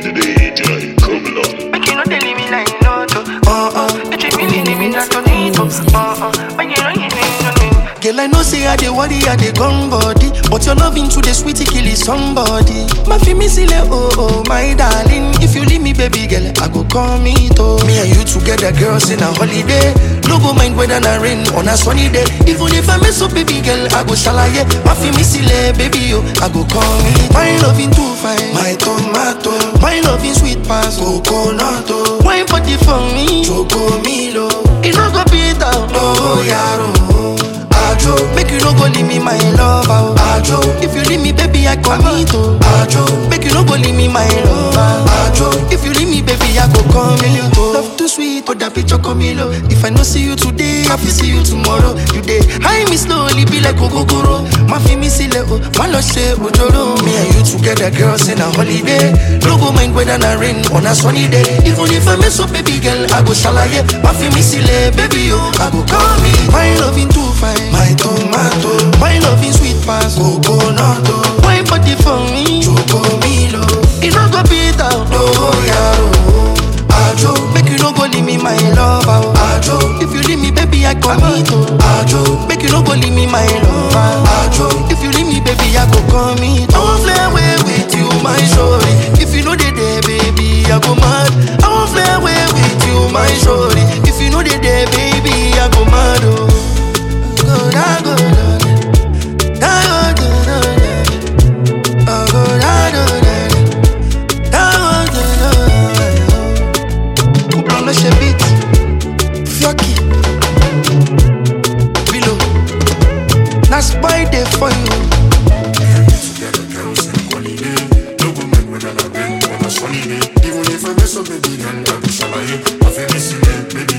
today, Jai, come along. Make you know they leave me like you know to. Uh uh. You treat me leave me not to need to. Uh uh. When you know you need to. Girl, I know say I dey worry, I dey gone body But your loving to the sweetie kill is somebody My feel me silly, oh oh, my darling If you leave me, baby girl, I go call me to Me and you together, girls, in a holiday No go mind whether na rain on a sunny day Even if I mess up, baby girl, I go shalaye My feel me silly, baby, oh, I go call me My loving too fine, my tomato My loving sweet pass, coconut, oh Wine party for me, choco milo It no go beat down, oh, yaro Ajo, make you no go leave me my lover. oh. Ajo, if you leave me, baby, I commit. Oh. Ajo, make you no go leave me my lover. Ajo, if you leave me, baby, I go come in. Oh. Love too sweet, oh that picture come in. oh. If I no see you today, I will see you tomorrow. You day, high me slowly, be like Ogogoro. My feel me silly, oh, my love say Ojoro. Me and you together, girls, in a holiday. No go mind whether na rain on a sunny day. Even if I mess up, baby girl, I go shalaye. My feel me silly, baby, oh, I go call me. My loving too fine, my tomato. My loving sweet pass, coconut. oh. Wine party for me, choco milo. It no go beat down, no yaro. Ajo, make you no go leave me my lover. oh. Ajo, if you leave me, baby, I commit. oh. Ajo, make you no go leave me my lover. Ajo, if you leave me, baby, I go commit. I won't fly away with you, my shorty. If you know they there, baby, I go mad. I won't fly away with you, my shorty. If you know they there, baby, I go mad. Oh. Go, da, go, da, da, da, go, da, da, da. Oh, go, da, da, da, da. Da, go, da, da, da. Couple on the beat. Fioki. Below. That's why they for you. Together, girls, in holiday. No go mind whether na rain or na sunny day. Even if I mess up, baby girl, I be shalaye. I feel me silly, baby,